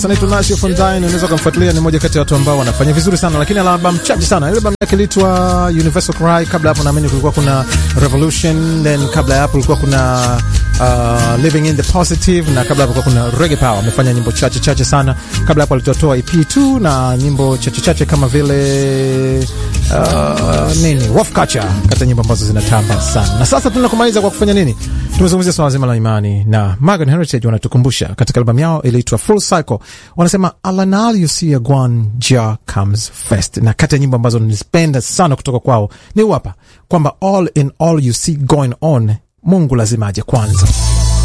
Anaitwa Nasio Fontaine, unaweza kumfuatilia, ni moja kati ya watu ambao wanafanya vizuri sana, lakini ana albamu chache sana. Ile albamu yake iliitwa Universal Cry. Kabla hapo naamini kulikuwa kuna Revolution, then kabla ya hapo kulikuwa kuna uh, Living in the Positive, na kabla hapo kulikuwa kuna Reggae Power. Amefanya nyimbo chache chache sana. Kabla hapo alitoa EP 2 na nyimbo chache chache kama vile uh, nini Wolf Culture, kati ya nyimbo ambazo zinatamba sana. Na sasa tunakumaliza kwa kufanya nini? Tumezungumzia swala zima la imani na Morgan Heritage wanatukumbusha katika albamu yao iliitwa Full Cycle, wanasema alanal you see a gwan ja comes first, na kati ya nyimbo ambazo nizipenda sana kutoka kwao ni wapa kwamba all in all you see going on, Mungu lazima aje kwanza.